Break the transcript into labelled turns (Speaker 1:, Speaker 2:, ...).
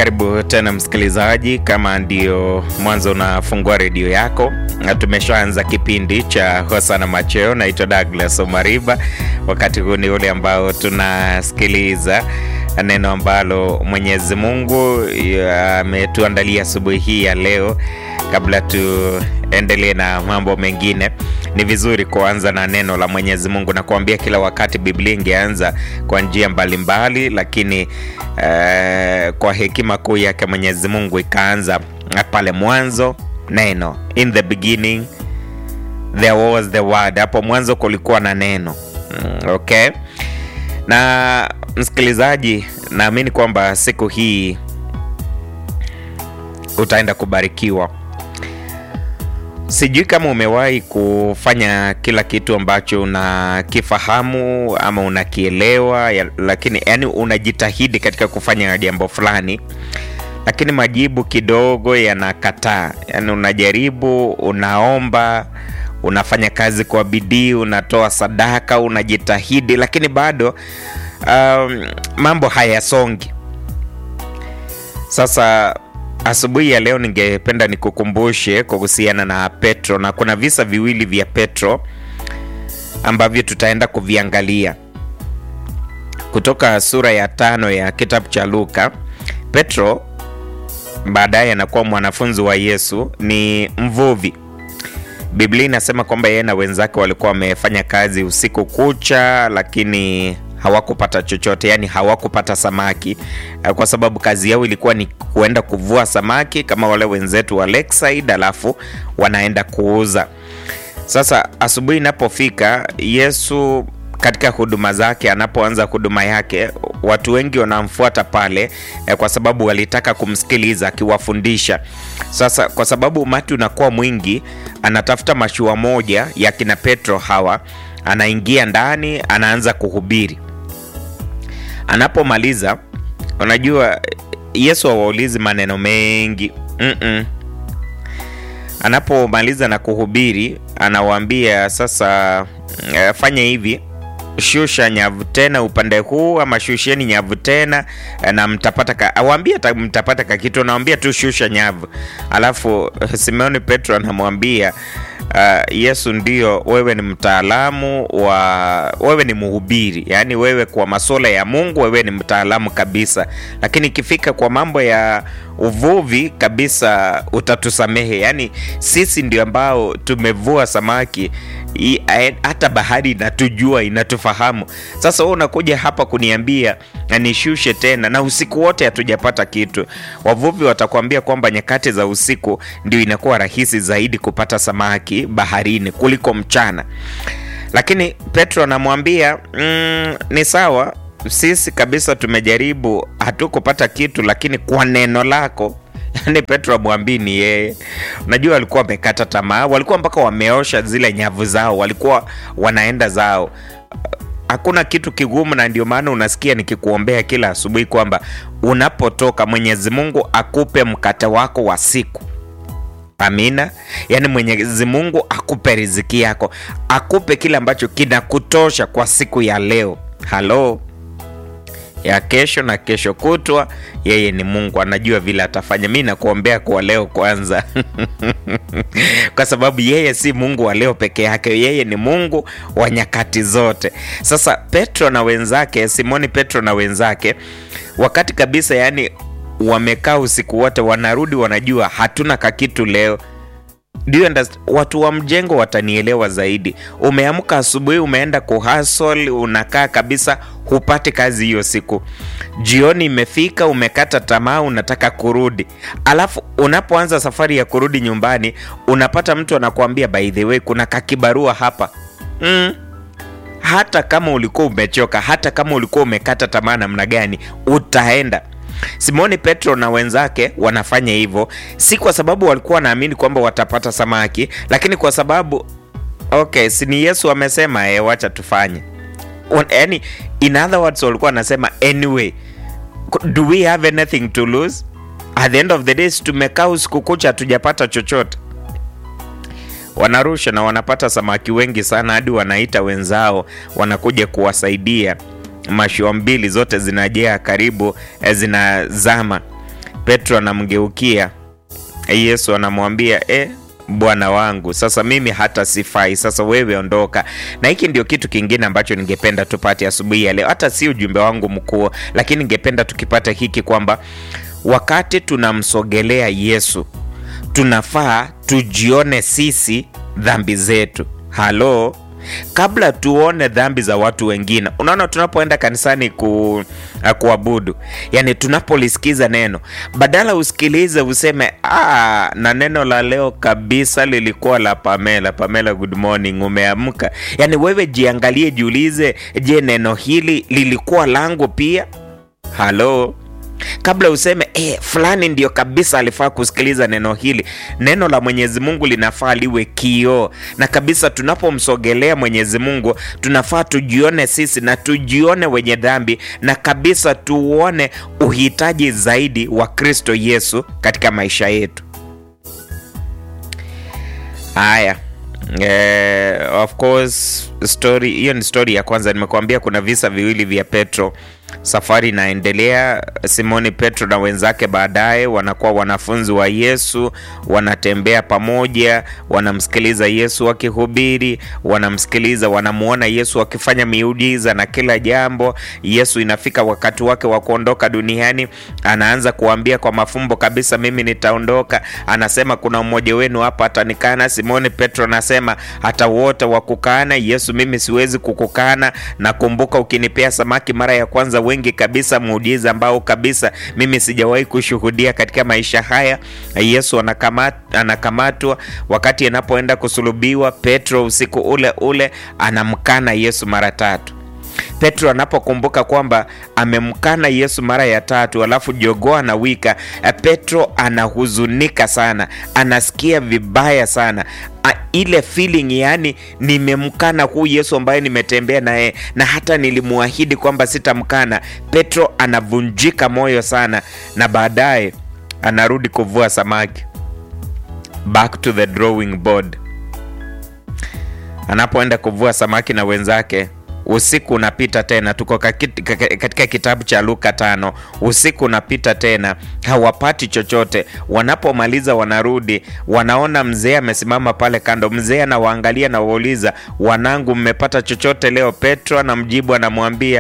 Speaker 1: Karibu tena msikilizaji, kama ndio mwanzo unafungua redio yako, na tumeshaanza kipindi cha Hosana Macheo. Naitwa Douglas Omariba. Wakati huu ni ule ambao tunasikiliza neno ambalo Mwenyezi Mungu ametuandalia asubuhi hii ya leo. Kabla tuendelee na mambo mengine, ni vizuri kuanza na neno la Mwenyezi Mungu na kuambia, kila wakati Biblia ingeanza kwa njia mbalimbali, lakini uh, kwa hekima kuu yake Mwenyezi Mungu ikaanza pale mwanzo, neno, in the beginning there was the word. Hapo mwanzo kulikuwa na neno. Mm, okay. Na msikilizaji, naamini kwamba siku hii utaenda kubarikiwa. Sijui kama umewahi kufanya kila kitu ambacho unakifahamu ama unakielewa ya, lakini yani unajitahidi katika kufanya jambo fulani, lakini majibu kidogo yanakataa. Yani unajaribu, unaomba, unafanya kazi kwa bidii, unatoa sadaka, unajitahidi, lakini bado um, mambo hayasongi. Sasa asubuhi ya leo ningependa nikukumbushe kuhusiana na Petro, na kuna visa viwili vya Petro ambavyo tutaenda kuviangalia kutoka sura ya tano ya kitabu cha Luka. Petro baadaye anakuwa mwanafunzi wa Yesu, ni mvuvi. Biblia inasema kwamba yeye na wenzake walikuwa wamefanya kazi usiku kucha, lakini hawakupata chochote, yani hawakupata samaki, kwa sababu kazi yao ilikuwa ni kuenda kuvua samaki kama wale wenzetu wa Lakeside, alafu wanaenda kuuza. Sasa asubuhi inapofika, Yesu katika huduma zake, anapoanza huduma yake, watu wengi wanamfuata pale kwa sababu walitaka kumsikiliza akiwafundisha. Sasa kwa sababu umati unakuwa mwingi, anatafuta mashua moja ya kina Petro hawa, anaingia ndani, anaanza kuhubiri. Anapomaliza, unajua Yesu hawaulizi maneno mengi mm -mm. Anapomaliza na kuhubiri, anawaambia sasa, uh, fanya hivi shusha nyavu tena upande huu, ama shusheni nyavu tena na mtapata ka, awambia mtapata ka kitu, anawambia tu shusha nyavu. Alafu Simeoni Petro anamwambia uh, Yesu, ndio wewe ni mtaalamu wa, wewe ni mhubiri, yaani wewe kwa masuala ya Mungu wewe ni mtaalamu kabisa, lakini ikifika kwa mambo ya uvuvi kabisa utatusamehe. Yaani sisi ndio ambao tumevua samaki hata bahari inatujua inatufahamu. Sasa wewe unakuja hapa kuniambia nishushe tena, na usiku wote hatujapata kitu. Wavuvi watakwambia kwamba nyakati za usiku ndio inakuwa rahisi zaidi kupata samaki baharini kuliko mchana, lakini Petro anamwambia mm, ni sawa, sisi kabisa tumejaribu, hatukupata kitu, lakini kwa neno lako Yaani Petro amwambii ni yeye. Unajua walikuwa wamekata tamaa, walikuwa mpaka wameosha zile nyavu zao, walikuwa wanaenda zao. Hakuna kitu kigumu, na ndio maana unasikia nikikuombea kila asubuhi kwamba unapotoka Mwenyezi Mungu akupe mkate wako wa siku. Amina. Yaani Mwenyezi Mungu akupe riziki yako, akupe kile ambacho kinakutosha kwa siku ya leo. Halo ya kesho na kesho kutwa, yeye ni Mungu, anajua vile atafanya. Mi nakuombea kwa leo kwanza kwa sababu yeye si Mungu wa leo peke yake, yeye ni Mungu wa nyakati zote. Sasa Petro na wenzake, Simoni Petro na wenzake, wakati kabisa, yani wamekaa usiku wote, wanarudi, wanajua hatuna kakitu leo. Do you understand? Watu wa mjengo watanielewa zaidi. Umeamka asubuhi, umeenda kuhustle, unakaa kabisa, hupati kazi hiyo siku. Jioni imefika, umekata tamaa, unataka kurudi, alafu unapoanza safari ya kurudi nyumbani, unapata mtu anakuambia by the way, kuna kakibarua hapa mm. Hata kama ulikuwa umechoka, hata kama ulikuwa umekata tamaa namna gani, utaenda Simoni Petro na wenzake wanafanya hivyo, si kwa sababu walikuwa wanaamini kwamba watapata samaki, lakini kwa sababu okay, si ni Yesu amesema, eh, wacha tufanye. Yani, in other words, walikuwa wanasema anyway, do we have anything to lose? At the end of the day, tumekaa usiku kucha hatujapata chochote. Wanarusha na wanapata samaki wengi sana, hadi wanaita wenzao wanakuja kuwasaidia mashua mbili zote zinajaa karibu zinazama. Petro anamgeukia Yesu, anamwambia eh, Bwana wangu, sasa mimi hata sifai, sasa wewe ondoka. Na hiki ndio kitu kingine ambacho ningependa tupate asubuhi ya leo, hata si ujumbe wangu mkuu, lakini ningependa tukipata hiki kwamba wakati tunamsogelea Yesu tunafaa tujione sisi dhambi zetu. Halo, kabla tuone dhambi za watu wengine. Unaona, tunapoenda kanisani ku, kuabudu, yani tunapolisikiza neno, badala usikilize useme ah, na neno la leo kabisa lilikuwa la Pamela. Pamela, good morning, umeamka? Yani wewe jiangalie, jiulize, je, neno hili lilikuwa langu pia? Halo, kabla useme eh, fulani ndio kabisa alifaa kusikiliza neno hili. Neno la Mwenyezi Mungu linafaa liwe kioo, na kabisa tunapomsogelea Mwenyezi Mungu tunafaa tujione sisi na tujione wenye dhambi, na kabisa tuone uhitaji zaidi wa Kristo Yesu katika maisha yetu. Haya. Eh, of course story hiyo ni story ya kwanza. Nimekuambia kuna visa viwili vya Petro. Safari inaendelea. Simoni Petro na wenzake baadaye wanakuwa wanafunzi wa Yesu, wanatembea pamoja, wanamsikiliza Yesu akihubiri, wanamsikiliza, wanamuona Yesu akifanya miujiza na kila jambo. Yesu inafika wakati wake wa kuondoka duniani, anaanza kuambia kwa mafumbo kabisa, mimi nitaondoka. Anasema kuna mmoja wenu hapa atanikana. Simoni Petro anasema hata wote wakukana Yesu, mimi siwezi kukukana. Nakumbuka ukinipea samaki mara ya kwanza wengi kabisa, muujiza ambao kabisa mimi sijawahi kushuhudia katika maisha haya. Yesu anakamat, anakamatwa wakati anapoenda kusulubiwa. Petro usiku ule ule anamkana Yesu mara tatu. Petro anapokumbuka kwamba amemkana Yesu mara ya tatu, alafu jogoo anawika, Petro anahuzunika sana, anasikia vibaya sana A, ile feeling yani, nimemkana huu Yesu ambaye nimetembea naye na hata nilimwahidi kwamba sitamkana. Petro anavunjika moyo sana, na baadaye anarudi kuvua samaki, back to the drawing board. Anapoenda kuvua samaki na wenzake usiku unapita tena, tuko katika kitabu cha Luka tano. Usiku unapita tena, hawapati chochote. Wanapomaliza wanarudi, wanaona mzee amesimama pale kando. Mzee anawaangalia na wauliza, wanangu, mmepata chochote leo? Petro anamjibu anamwambia